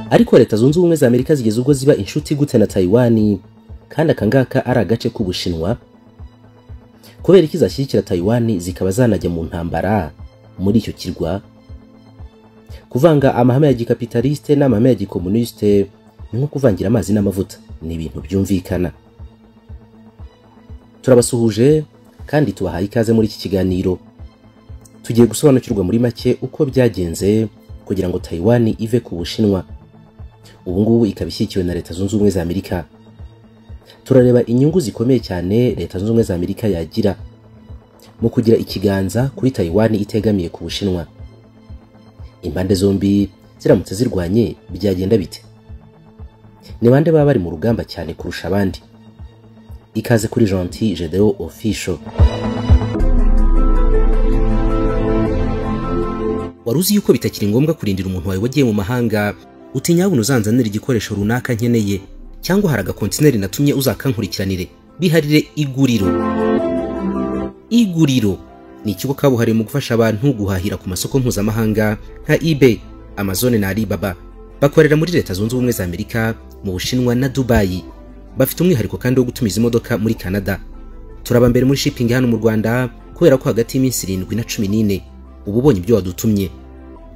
ariko leta zunze ubumwe za amerika zigeze ubwo ziba inshuti gute na taiwan kandi akangaka ari agace k'ubushinwa kubera iki zashyigikira taiwan zikaba zanajya mu ntambara muri icyo kirwa kuvanga amahame ya gikapitalisite n'amahame ya gikomunisite ni nko kuvangira amazi n'amavuta ni ibintu byumvikana turabasuhuje kandi tubahaye ikaze muri iki kiganiro tugiye gusobanukirwa muri make uko byagenze kugira ngo taiwan ive ku bushinwa ubu ngubu ikaba ishyigikiwe na leta zunze ubumwe za amerika turareba inyungu zikomeye cyane leta zunze ubumwe za amerika yagira mu kugira ikiganza kuri taiwan itegamiye ku bushinwa impande zombi ziramutse zirwanye byagenda bite ni bande baba bari mu rugamba cyane kurusha abandi ikaze kuri gentil gedeo official wari uzi yuko bitakiri ngombwa kurindira umuntu wawe wagiye mu mahanga utinyabona uzanzanira igikoresho runaka nkeneye cyangwa hari agakontineri natumye uzakankurikiranire biharire iguriro iguriro ni ikigo kabuhariwe mu gufasha abantu guhahira ku masoko mpuzamahanga nka ebay amazon na alibaba bakorera muri leta zunze ubumwe za amerika mu bushinwa na dubayi bafite umwihariko kandi wo gutumiza imodoka muri canada turaba mbere muri shipping hano mu rwanda kubera ko hagati y'iminsi irindwi na cumi n'ine uba ubonye ibyo wadutumye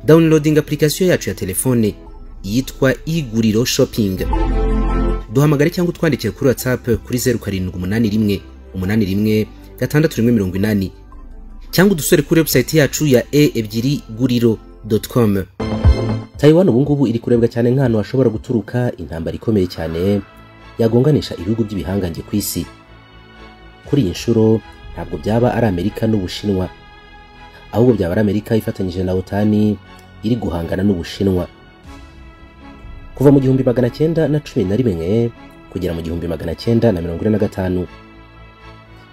downloading application yacu ya telefone yitwa iguriro shopping duhamagare cyangwa utwandikire kuri whatsapp kuri zeru karindwi umunani rimwe umunani rimwe gatandatu rimwe mirongo inani cyangwa udusore kuri website yacu ya e ebyiri guriro com taiwan ubungubu iri kurebwa cyane nk'ahantu hashobora guturuka intambara ikomeye cyane yagonganisha ibihugu by'ibihangange ku isi kuri iyi nshuro ntabwo byaba ari amerika n'ubushinwa ahubwo byaba ari amerika ifatanyije na otani iri guhangana n'ubushinwa kuva mu gihumbi magana cyenda na cumi na rimwe kugera mu gihumbi magana cyenda na mirongo ine na gatanu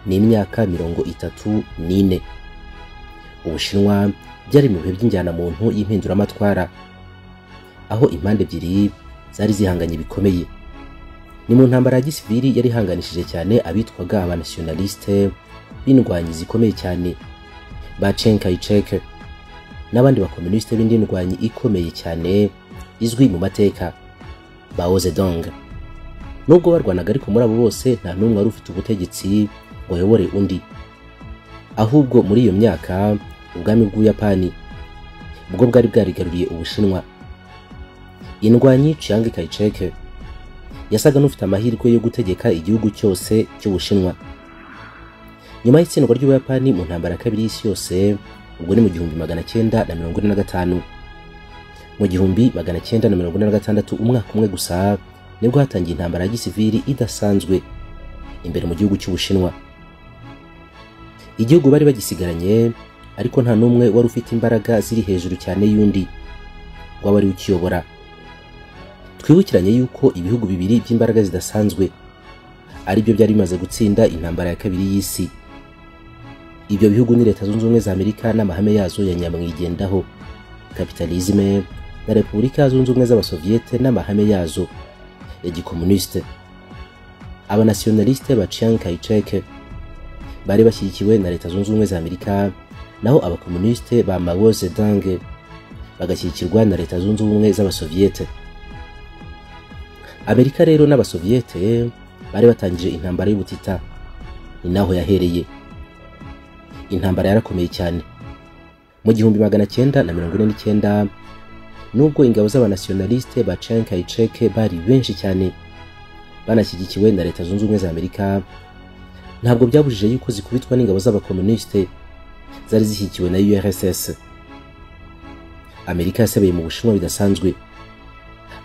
ni imyaka mirongo itatu n'ine ubushinwa byari mu bihe by'injyanamuntu y'impinduramatwara aho impande ebyiri zari zihanganye bikomeye ni mu ntambara ya gisiviri yari ihanganishije cyane abitwaga abanasiyonalisite b'indwanyi zikomeye cyane ba Chiang Kai-shek n'abandi bakomunisite b'indwanyi ikomeye cyane izwi mu mateka ba Ozedong nubwo barwanaga ariko muri abo bose nta n'umwe wari ufite ubutegetsi ngo ayobore undi ahubwo muri iyo myaka ubwami bw'ubuyapani bwo bwari bwarigaruriye ubushinwa indwanyi Chiang Kai-shek yasaga n'ufite amahirwe yo gutegeka igihugu cyose cy'ubushinwa nyuma y'itsindwa ry'ubuyapani mu ntambara ya kabiri y'isi yose ubwo ni mu gihumbi magana cyenda na mirongo ine na gatanu mu gihumbi magana cyenda na mirongo ine na gatandatu umwaka umwe gusa nibwo hatangiye intambara ya gisivili idasanzwe imbere mu gihugu cy'ubushinwa igihugu bari bagisigaranye ariko nta n'umwe wari ufite imbaraga ziri hejuru cyane y'undi waba ari ukiyobora twibukiranye yuko ibihugu bibiri by'imbaraga zidasanzwe ari byo byari bimaze gutsinda intambara ya kabiri y'isi ibyo bihugu ni leta zunze ubumwe za amerika n'amahame yazo ya nyamwigendaho kapitalizme na repubulika zunze ubumwe z'abasoviyete n'amahame yazo ya gikomunisite abanasiyonalisite ba Chiang Kai-shek bari bashyigikiwe na leta zunze ubumwe za amerika naho abakomunisite ba Mao Zedong bagashyigikirwa na leta zunze ubumwe z'abasoviyete amerika rero n'abasoviyete bari batangije intambara y'ubutita ni naho yahereye intambara yarakomeye cyane mu gihumbi magana cyenda na mirongo ine n'icyenda nubwo ingabo z'abanasiyonalisite ba Chiang Kai-shek bari benshi cyane banashyigikiwe na leta zunze ubumwe za amerika ntabwo byabujije yuko zikubitwa n'ingabo z'abakomunisite zari zishyigikiwe na urss amerika yasebeye mu bushinwa bidasanzwe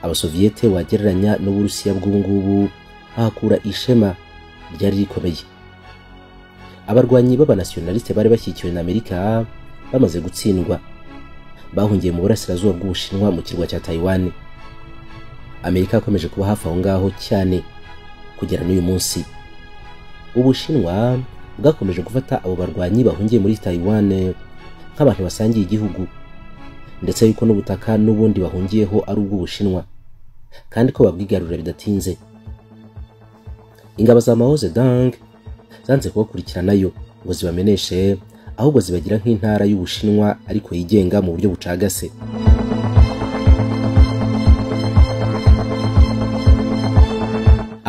abasoviyete wagereranya n'uburusiya bw'ubungubu ahakura ishema ryari rikomeye abarwanyi b'abanasiyonalisite bari bashyigikiwe na amerika bamaze gutsindwa bahungiye mu burasirazuba bw'ubushinwa mu kirwa cya taiwan amerika yakomeje kuba hafi aho ngaho cyane kugera n'uyu munsi ubushinwa bwakomeje gufata abo barwanyi bahungiye muri taiwan nk'abantu basangiye igihugu ndetse yuko n'ubutaka n'ubundi bahungiyeho ari ubw'ubushinwa kandi ko babwigarurira bidatinze ingabo za Mao Zedong zanze kubakurikiranayo ngo zibameneshe ahubwo zibagira nk'intara y'ubushinwa ariko yigenga mu buryo bucagase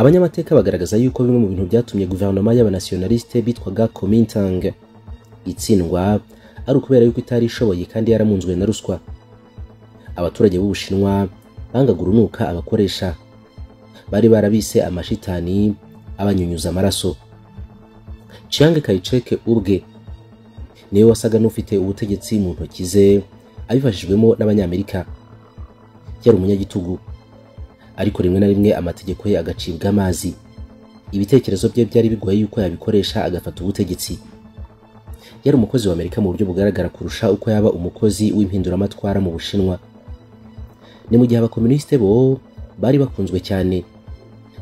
abanyamateka bagaragaza yuko bimwe mu bintu byatumye guverinoma y'abanasionaliste bitwaga komintang itsindwa ari ukubera yuko itari ishoboye kandi yaramunzwe na ruswa abaturage b'ubushinwa bangaga urunuka abakoresha bari barabise amashitani abanyunyuza amaraso chiang kayiceke ubwe niwe wasaga n'ufite ubutegetsi mu ntoki ze abifashijwemo n'abanyamerika yari umunyagitugu ariko rimwe na rimwe amategeko ye agacibwa amazi ibitekerezo bye byari bigoye yuko yabikoresha agafata ubutegetsi yari umukozi wa amerika mu buryo bugaragara kurusha uko yaba umukozi w'impinduramatwara mu bushinwa ni mu gihe abakomunisite bo bari bakunzwe cyane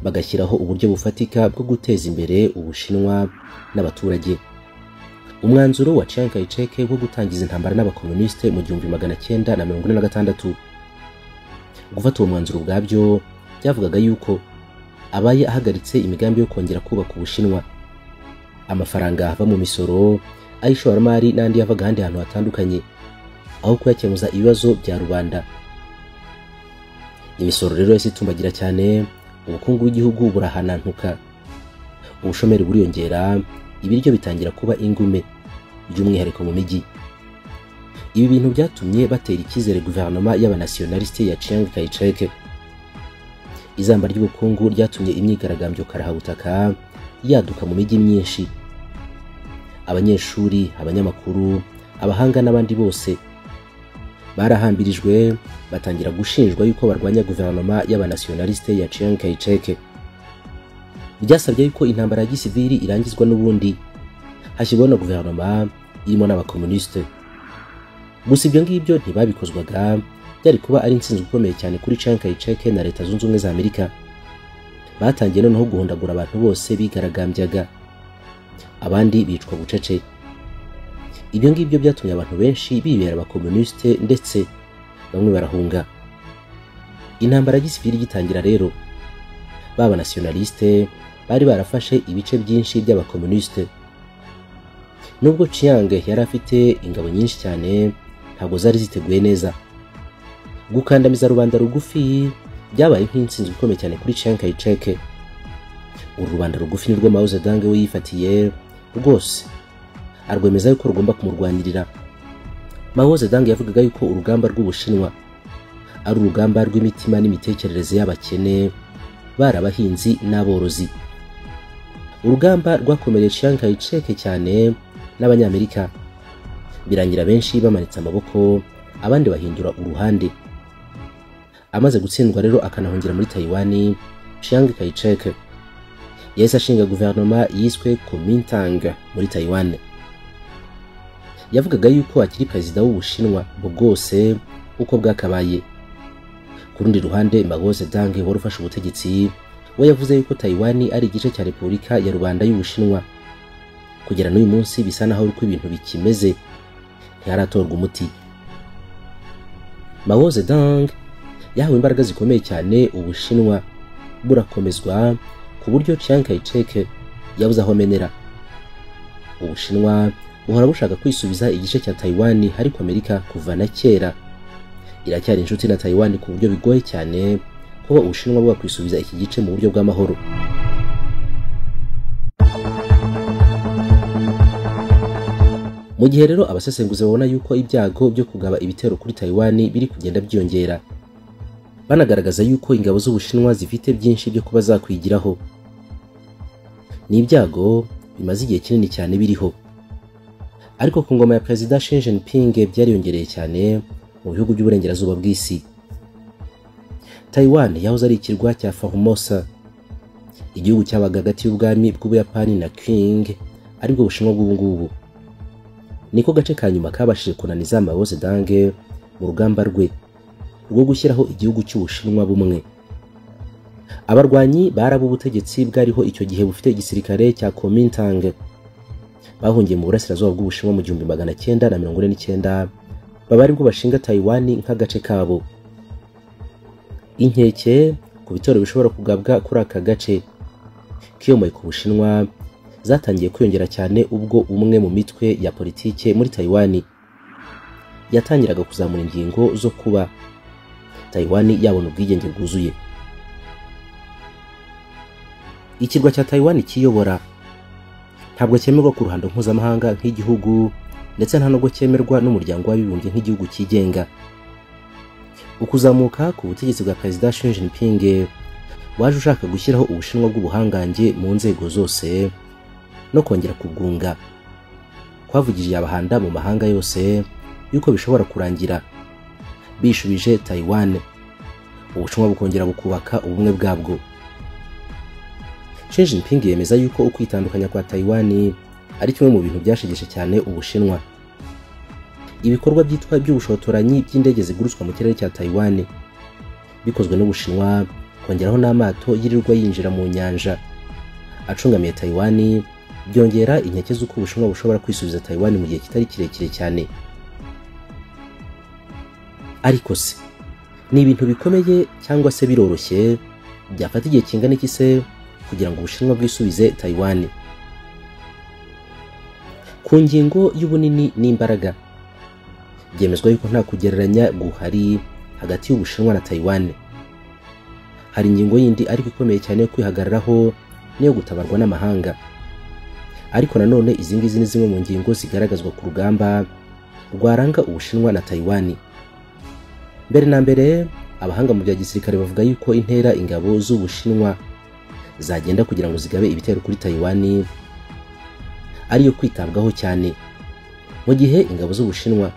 bagashyiraho uburyo bufatika bwo guteza imbere ubushinwa n'abaturage umwanzuro wa Chiang Kai-shek wo gutangiza intambara n'abakomunisite mu gihumbi magana cyenda na mirongo ine na gatandatu gufata uwo mwanzuro ubwabyo byavugaga yuko abaye ahagaritse imigambi yo kongera kubaka ubushinwa amafaranga ava mu misoro ay'ishoramari n'andi yavaga ahandi hantu hatandukanye aho kuyakemuza ibibazo bya rubanda imisoro rero yahise itumbagira cyane ubukungu bw'igihugu burahanantuka ubushomeri buriyongera ibiryo bitangira kuba ingume by'umwihariko mu mijyi ibi bintu byatumye batera icyizere guverinoma y'abanasionalisite ya Chiang Kai-shek izamba ry'ubukungu ryatumye imyigaragambyo karahabutaka yaduka mu mijyi myinshi abanyeshuri abanyamakuru abahanga n'abandi bose barahambirijwe batangira gushinjwa yuko barwanya guverinoma y'abanasionalisite ya Chiang Kai-shek byasabye yuko intambara ya gisivili irangizwa n'ubundi hashyirwaho na guverinoma irimo n'abakomunisite gusa ibyo ngibyo ntibabikozwaga byari kuba ari intsinzi ikomeye cyane kuri Chiang Kai-shek na leta zunze ubumwe za amerika batangiye noneho guhondagura abantu bose bigaragambyaga abandi bicwa bucece ibyo ngibyo byatumye abantu benshi bibera abakomunisite ndetse bamwe barahunga intambara ya gisivili igitangira rero b'abanasionaliste bari barafashe ibice byinshi by'abakomunisite nubwo Chiang yari afite ingabo nyinshi cyane ntabwo zari ziteguye neza gukandamiza rubanda rugufi byabaye nk'intsinzi ikomeye cyane kuri Chiang Kai-shek uru rubanda rugufi nirwo Mao Zedong we yifatiye rwose arwemeza yuko rugomba kumurwanirira Mao Zedong yavugaga yuko urugamba rw'ubushinwa ari urugamba rw'imitima n'imitekerereze y'abakene bari abahinzi n'aborozi urugamba rwakomereye Chiang Kai-shek cyane n'abanyamerika birangira benshi bamanitse amaboko abandi bahindura uruhande amaze gutsindwa rero akanahungira muri Taiwani Chiang Kai-shek yahise ashinga guverinoma yiswe Kuomintang muri Taiwan yavugaga yuko akiri perezida w'ubushinwa bwose uko bwakabaye ku rundi ruhande Mao Zedong wari ufashe ubutegetsi we yavuze yuko Taiwan ari igice cya Repubulika ya Rubanda y'Ubushinwa kugera n'uyu munsi bisa naho uko ibintu bikimeze ntiharatorwa umuti Mao Zedong yahawe imbaraga zikomeye cyane ubushinwa burakomezwa ku buryo Chiang Kai-shek yabuze aho amenera ubushinwa buhora bushaka kwisubiza igice cya Taiwan ariko Amerika kuva na kera iracyari inshuti na Taiwan ku buryo bigoye cyane kuba ubushinwa bwakwisubiza iki gice mu buryo bw'amahoro mu gihe rero abasesenguzi babona yuko ibyago byo kugaba ibitero kuri Taiwan biri kugenda byiyongera banagaragaza yuko ingabo z'ubushinwa zifite byinshi byo kuba zakwigiraho ni ibyago bimaze igihe kinini cyane biriho ariko ku ngoma ya perezida Xi Jinping byariyongereye cyane mu bihugu by'uburengerazuba bw'isi Taiwan yahoze ari ikirwa cya Formosa igihugu cyabaga hagati y'ubwami bw'Ubuyapani na Qing aribwo bushinwa bw'ubu ngubu niko gace ka nyuma kabashije kunaniza Mao Zedong mu rugamba rwe rwo gushyiraho igihugu cy'ubushinwa bumwe abarwanyi baraba ubutegetsi bwariho icyo gihe bufite igisirikare cya Kuomintang bahungiye mu burasirazuba bw'ubushinwa mu gihumbi magana cyenda na mirongo ine n'icyenda baba aribwo bashinga Taiwan nk'agace kabo inkeke ku bitero bishobora kugabwa kuri aka gace kiyomoye ku bushinwa zatangiye kwiyongera cyane ubwo umwe mu mitwe ya politike muri Taiwani yatangiraga kuzamura ingingo zo kuba Taiwani yabona ubwigenge bwuzuye ikirwa cya Taiwan kiyobora ntabwo cyemerwa ku ruhando mpuzamahanga nk'igihugu ndetse nta nubwo cyemerwa n'umuryango w'abibumbye nk'igihugu cyigenga ukuzamuka ku butegetsi bwa perezida Xi Jinping waje ushaka gushyiraho ubushinwa bw'ubuhangange mu nzego zose no kongera kubwunga kwavugiriye abahanda mu mahanga yose yuko bishobora kurangira bishubije Taiwan ubushinwa bukongera bukubaka ubumwe bwabwo Xi Jinping yemeza yuko ukwitandukanya kwa Taiwan ari kimwe mu bintu byashegeshe cyane Ubushinwa ibikorwa byitwa by'ubushotoranyi by'indege zigurutswa mu kirere cya Taiwan bikozwe n'Ubushinwa kongeraho n'amato yirirwa yinjira mu nyanja acungamiye Taiwan byongera inkeke z'uko Ubushinwa bushobora kwisubiza Taiwan mu gihe kitari kirekire cyane ariko se ni ibintu bikomeye cyangwa se biroroshye byafata igihe kingana iki se kugira ngo ubushinwa bwisubize Taiwan ku ngingo y'ubunini n'imbaraga byemezwa yuko nta kugereranya guhari hagati y'ubushinwa na Taiwan hari ingingo yindi ariko ikomeye cyane yo kwihagararaho niyo gutabarwa n'amahanga ariko nanone izi ngizi ni zimwe mu ngingo zigaragazwa ku rugamba rwaranga ubushinwa na Taiwan mbere na mbere abahanga mu bya gisirikare bavuga yuko intera ingabo z'ubushinwa zagenda kugira ngo zigabe ibitero kuri Taiwan ariyo kwitabwaho cyane mu gihe ingabo z'ubushinwa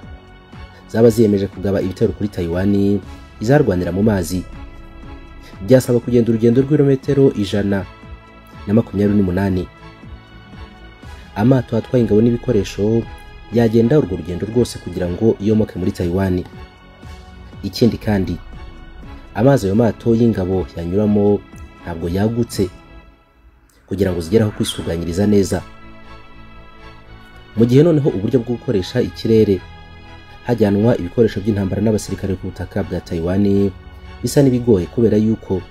zaba ziyemeje kugaba ibitero kuri Taiwan izarwanira mu mazi byasaba kugenda urugendo rw'ibirometero ijana na makumyabiri n'umunani amato atwaye ingabo n'ibikoresho yagenda urwo rugendo rwose kugira ngo yomoke muri Taiwan ikindi kandi amazi ayo mato y'ingabo yanyuramo ntabwo yagutse kugira ngo zigere aho kwisuganyiriza neza mu gihe noneho uburyo bwo gukoresha ikirere hajyanwa ibikoresho by'intambara n'abasirikare ku butaka bwa Taiwan bisa n'ibigoye kubera yuko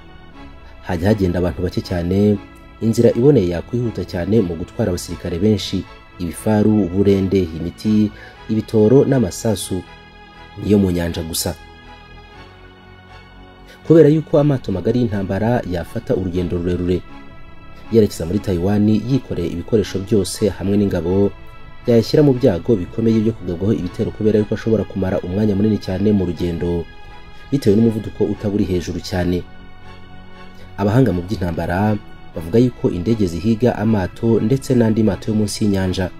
hajya hagenda abantu bake cyane inzira iboneye yakwihuta cyane mu gutwara abasirikare benshi ibifaru uburende imiti ibitoro n'amasasu niyo mu nyanja gusa kubera yuko amato magari y'intambara yafata urugendo rurerure yerekeza muri Taiwan yikoreye ibikoresho byose hamwe n'ingabo yayashyira mu byago bikomeye byo kugabwaho ibitero kubera yuko ashobora kumara umwanya munini cyane mu rugendo bitewe n'umuvuduko utaburi hejuru cyane abahanga mu by'intambara bavuga yuko indege zihiga amato ndetse n'andi mato yo munsi y'inyanja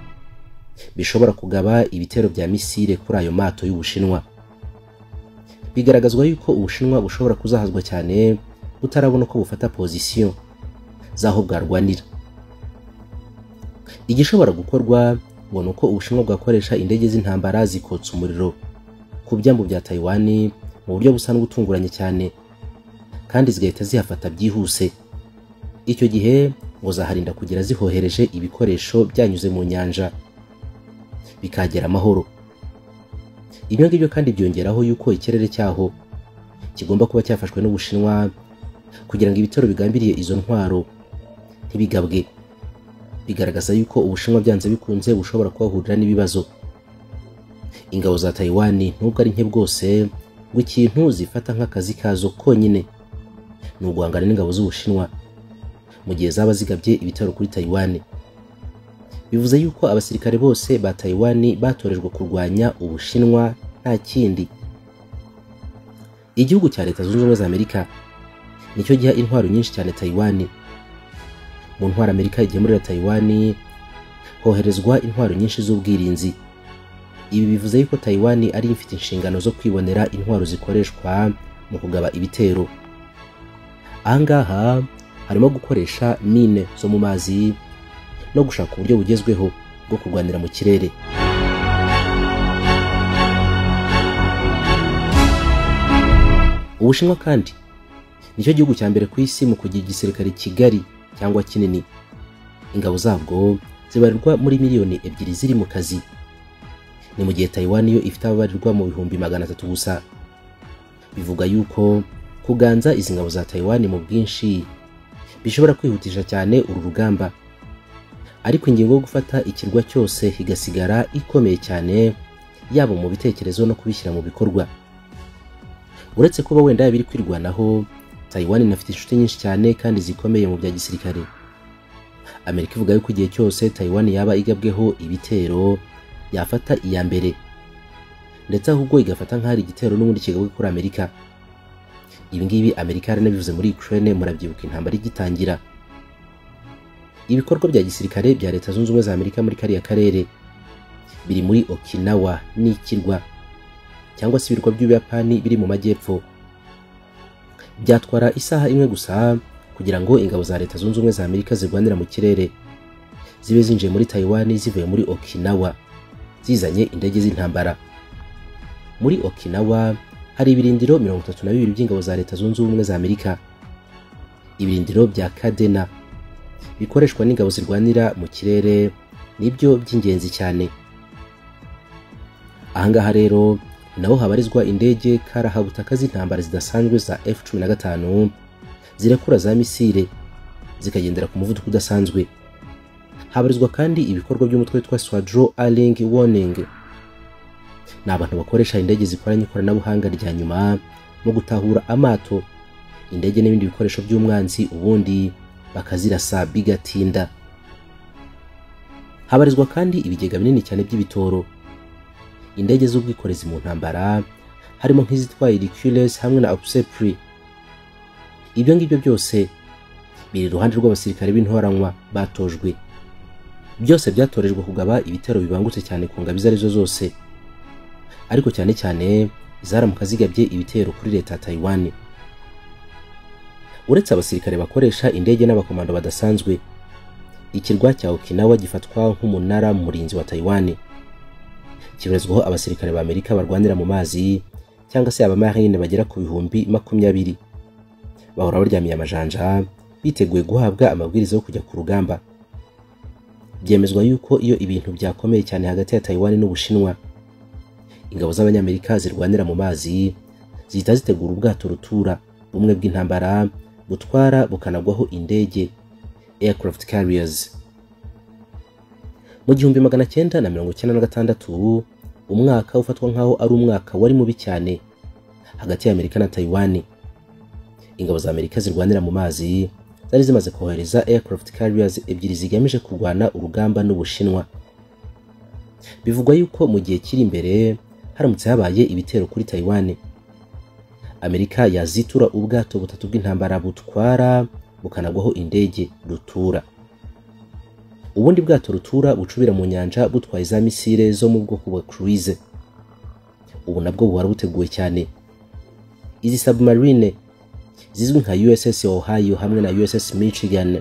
bishobora kugaba ibitero bya misile kuri ayo mato y'ubushinwa bigaragazwa yuko ubushinwa bushobora kuzahazwa cyane butarabona uko bufata pozisiyo z'aho bwarwanira igishobora gukorwa ngo ni uko ubushinwa bwakoresha indege z'intambara zikotsa umuriro ku byambu bya Taiwan mu buryo busa n'ubutunguranye cyane kandi zigahita zihafata byihuse icyo gihe ngo zaharinda kugira zihohereje ibikoresho byanyuze mu nyanja bikagera amahoro ibyo ngibyo kandi byongeraho yuko ikirere cyaho kigomba kuba cyafashwe n'ubushinwa kugira ngo ibitero bigambiriye izo ntwaro ntibigabwe bigaragaza yuko ubushinwa byanze bikunze bushobora kuhahurira n'ibibazo ingabo za Taiwan nubwo ari nke bwose ngo ikintu zifata nk'akazi kazo konyine ni uguhangana n'ingabo z'ubushinwa mu gihe zaba zigabye ibitero kuri Taiwan bivuze yuko abasirikare bose ba Taiwan batorejwe kurwanya ubushinwa nta kindi igihugu cya leta zunze ubumwe za Amerika nicyo giha intwaro nyinshi cyane Taiwan mu ntwaro Amerika igemurira Taiwan hoherezwa intwaro nyinshi z'ubwirinzi ibi bivuze yuko Taiwan ari ifite inshingano zo kwibonera intwaro zikoreshwa mu kugaba ibitero ahangaha harimo gukoresha mine zo mu mazi no gushaka uburyo bugezweho bwo kurwanira mu kirere ubushinwa kandi nicyo gihugu cya mbere ku isi mu kugira igisirikare kigari cyangwa kinini ingabo zabwo zibarirwa muri miliyoni ebyiri ziri mu kazi ni mu gihe Taiwan yo ifite ababarirwa mu bihumbi magana atatu gusa bivuga yuko kuganza izi ngabo za Taiwan mu bwinshi bishobora kwihutisha cyane uru rugamba ariko ingingo yo gufata ikirwa cyose igasigara ikomeye cyane yaba mu bitekerezo no kubishyira mu bikorwa uretse kuba wenda yaba iri kwirwanaho taiwan inafite inshuti nyinshi cyane kandi zikomeye mu bya gisirikare amerika ivuga yuko igihe cyose taiwan yaba igabweho ibitero yafata iya mbere ndetse ahubwo igafata nk'ahari igitero n'ubundi kigabwe kuri amerika ibi ngibi amerika yaranabivuze muri ukraine murabyibuka intambara igitangira ibikorwa bya gisirikare bya leta zunze ubumwe za amerika muri kariya karere biri muri okinawa n'ikirwa cyangwa se ibirwa by'ubuyapani biri mu majyepfo byatwara isaha imwe gusa kugira ngo ingabo za leta zunze ubumwe za amerika zirwanira mu kirere zibe zinjiye muri taiwan zivuye muri okinawa zizanye indege z'intambara muri okinawa hari ibirindiro mirongo itatu na bibiri by'ingabo za leta zunze ubumwe za amerika ibirindiro bya kadena bikoreshwa n'ingabo zirwanira mu kirere nibyo by'ingenzi cyane ahangaha rero naho habarizwa indege karahabutaka z'intambara zidasanzwe za F-15 zirekura za misile zikagendera ku muvuduko udasanzwe habarizwa kandi ibikorwa by'umutwe witwa swadro aling warning ni abantu bakoresha indege zikoranye ikoranabuhanga rya nyuma mu gutahura amato indege n'ibindi bikoresho by'umwanzi ubundi bakazirasa bigatinda habarizwa kandi ibigega binini cyane by'ibitoro indege z'ubwikorezi mu ntambara harimo nk'izitwaye Hercules hamwe na Obsepri ibyo ngibyo byose biri iruhande rw'abasirikare b'intoranywa batojwe byose byatorejwe kugaba ibitero bibangutse cyane ku ngabo izo ari zo zose ariko cyane cyane zaramuka zigabye ibitero kuri leta ya Taiwan uretse abasirikare bakoresha indege n'abakomando badasanzwe ikirwa cya Okinawa gifatwa nk'umunara murinzi wa Taiwan kibarizwaho abasirikare ba Amerika barwanira mu mazi cyangwa se abamarine bagera ku bihumbi makumyabiri bahora baryamiye amajanja biteguye guhabwa amabwiriza yo kujya ku rugamba byemezwa yuko iyo ibintu byakomeye cyane hagati ya Taiwan n'Ubushinwa ingabo z'abanyamerika zirwanira mu mazi zihita zitegura ubwato rutura bumwe bw'intambara butwara bukanagwaho indege aircraft carriers mu gihumbi magana cyenda na mirongo icyenda na gatandatu umwaka ufatwa nk'aho ari umwaka wari mubi cyane hagati ya amerika na taiwan ingabo za amerika zirwanira mu mazi zari zimaze kohereza aircraft carriers ebyiri zigamije kurwana urugamba n'ubushinwa bivugwa yuko mu gihe kiri imbere haramutse habaye ibitero kuri taiwan amerika yazitura ubwato butatu bw'intambara butwara bukanagwaho indege rutura ubundi bwato rutura bucubira mu nyanja butwaye za misile zo mu bwoko bwa cruise ubu nabwo buhora buteguwe cyane izi submarine zizwi nka USS Ohio hamwe na USS Michigan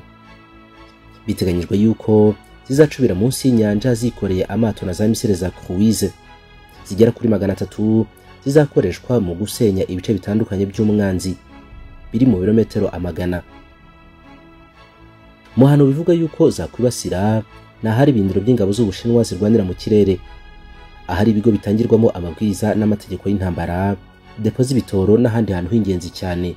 biteganyijwe yuko zizacubira munsi y'inyanja zikoreye amato na za misile za cruise zigera kuri magana atatu zizakoreshwa mu gusenya ibice bitandukanye by'umwanzi biri mu birometero amagana mu hantu bivuga yuko zakwibasira ni ahari ibindiro by'ingabo z'ubushinwa zirwanira mu kirere ahari ibigo bitangirwamo amabwiriza n'amategeko y'intambara depo z'ibitoro n'ahandi hantu h'ingenzi cyane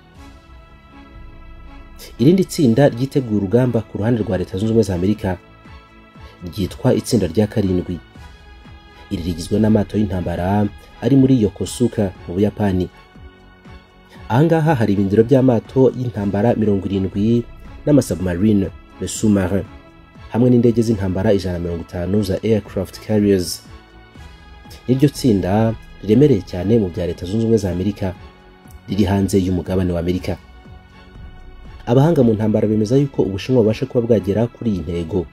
irindi tsinda ryiteguye urugamba ku ruhande rwa leta zunze ubumwe za amerika ryitwa itsinda rya karindwi iri rigizwe n'amato y'intambara ari muri yokosuka mu buyapani ahangaha hari ibindiro by'amato y'intambara mirongo irindwi n'amasubmarine le sous-marin hamwe n'indege z'intambara ijana mirongo itanu za aircraft carriers n'iryo tsinda riremereye cyane mu bya leta zunze ubumwe za amerika riri hanze y'umugabane wa amerika abahanga mu ntambara bemeza yuko ubushinwa bubasha kuba bwagera kuri iyi ntego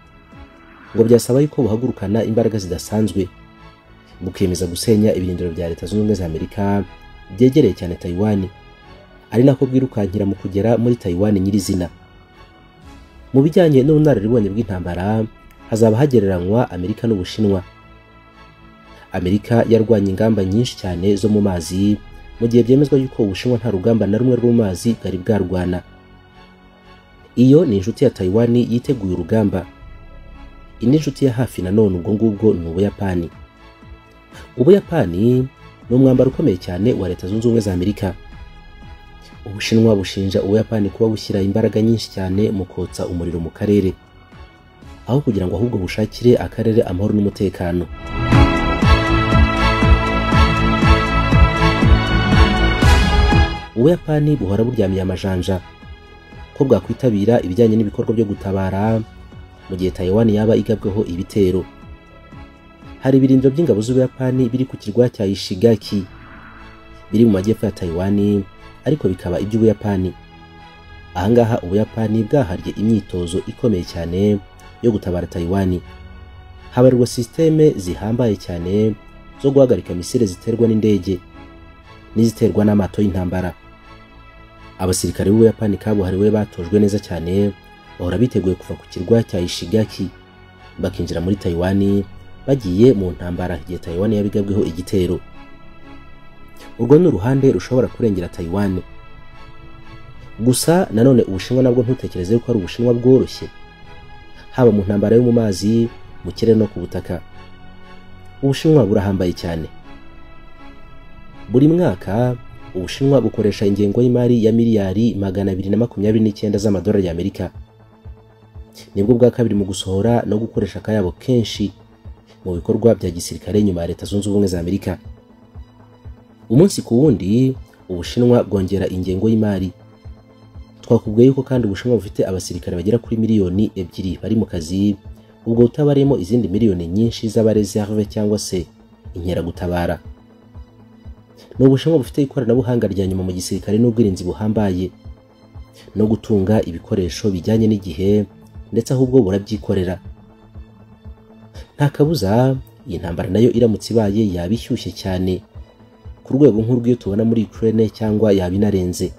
ngo byasaba yuko buhagurukana imbaraga zidasanzwe bukemeza gusenya ibirindiro bya leta zunze ubumwe za amerika byegereye cyane taiwan ari nako bwirukankira mu kugera muri taiwan nyirizina mu bijyanye n'ubunararibonye bw'intambara hazaba hagereranywa amerika n'ubushinwa amerika yarwanye ingamba nyinshi cyane zo mu mazi mu gihe byemezwa yuko ubushinwa nta rugamba na rumwe rwo mu mazi bwari bwarwana iyo ni inshuti ya taiwan yiteguye urugamba indi nshuti ya hafi nanone ubwo ngubwo ni ubuyapani ubuyapani ni umwambaro ukomeye cyane wa leta zunze ubumwe za amerika ubushinwa bushinja ubuyapani kuba bushyira imbaraga nyinshi cyane mu kotsa umuriro mu karere aho kugira ngo ahubwo bushakire akarere amahoro n'umutekano ubuyapani buhora buryamiye amajanja ko bwakwitabira ibijyanye n'ibikorwa byo gutabara mu gihe taiwan yaba igabweho ibitero hari ibirindiro by'ingabo z'ubuyapani biri ku kirwa cya ishigaki biri mu majyepfo ya taiwan ariko bikaba iby'ubuyapani ahangaha ubuyapani bwahariye imyitozo ikomeye cyane yo gutabara taiwan habarirwa sisiteme zihambaye cyane zo guhagarika misile ziterwa n'indege n'iziterwa n'amato y'intambara abasirikare b'ubuyapani kabuhariwe batojwe neza cyane bahora biteguye kuva ku kirwa cya ishigaki bakinjira muri taiwan bagiye mu ntambara igihe taiwan yabigabweho igitero urwo ni uruhande rushobora kurengera taiwan gusa nanone ubushinwa nabwo ntutekereze yuko ari ubushinwa bworoshye haba mu ntambara yo mu mazi mu kirere no ku butaka ubushinwa burahambaye cyane buri mwaka ubushinwa bukoresha ingengo y'imari ya miliyari magana abiri na makumyabiri n'icyenda z'amadolari y'amerika nibwo bwa kabiri mu gusohora no gukoresha akayabo kenshi mu bikorwa bya gisirikare nyuma ya leta zunze ubumwe za amerika umunsi ku wundi ubushinwa bwongera ingengo y'imari twakubwiye yuko kandi ubushinwa bufite abasirikare bagera kuri miliyoni ebyiri bari mu kazi ubwo butabariyemo izindi miliyoni nyinshi z'abareserve cyangwa se inkeragutabara ni ubushinwa bufite ikoranabuhanga rya nyuma mu gisirikare n'ubwirinzi buhambaye no gutunga ibikoresho bijyanye n'igihe ndetse ahubwo burabyikorera nta kabuza iyi ntambara nayo iramutse ibaye yaba ishyushye cyane ku rwego nk'urw'iyo tubona muri Ukraine cyangwa yaba inarenze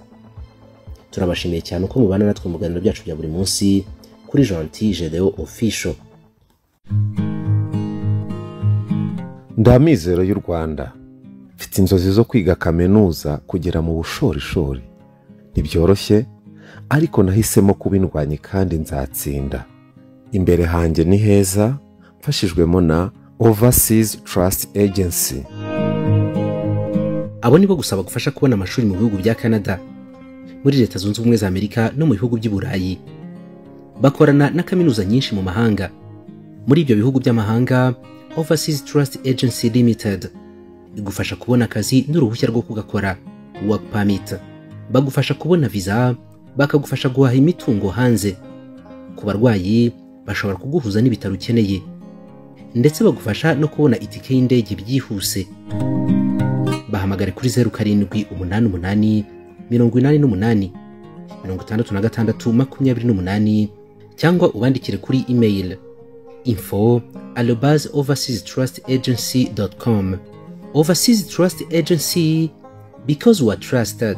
turabashimiye cyane uko mubana natwe mu biganiro byacu bya buri munsi kuri Gentil Gedeo Official ndamizero y'u rwanda mfite inzozi zo kwiga kaminuza kugera mu bushorishori ntibyoroshye ariko nahisemo kubindwanya kandi nzatsinda imbere hanjye ni heza mfashijwemo na overseas trust agency abo nibo gusa bagufasha kubona amashuri mu bihugu bya canada muri leta zunze ubumwe za amerika no mu bihugu by'i burayi bakorana na kaminuza nyinshi mu mahanga muri ibyo bihugu by'amahanga overseas trust agency limited igufasha kubona akazi n'uruhushya rwo kugakora work permit bagufasha kubona visa bakagufasha guhaha imitungo hanze ku barwayi bashobora kuguhuza n'ibitaro ukeneye ndetse bagufasha no kubona itike y'indege byihuse bahamagare kuri zeru karindwi umunani umunani mirongo inani n'umunani mirongo itandatu na gatandatu makumyabiri n'umunani cyangwa ubandikire kuri email info arobase overseas trust agency dot com overseas trust agency because we are trusted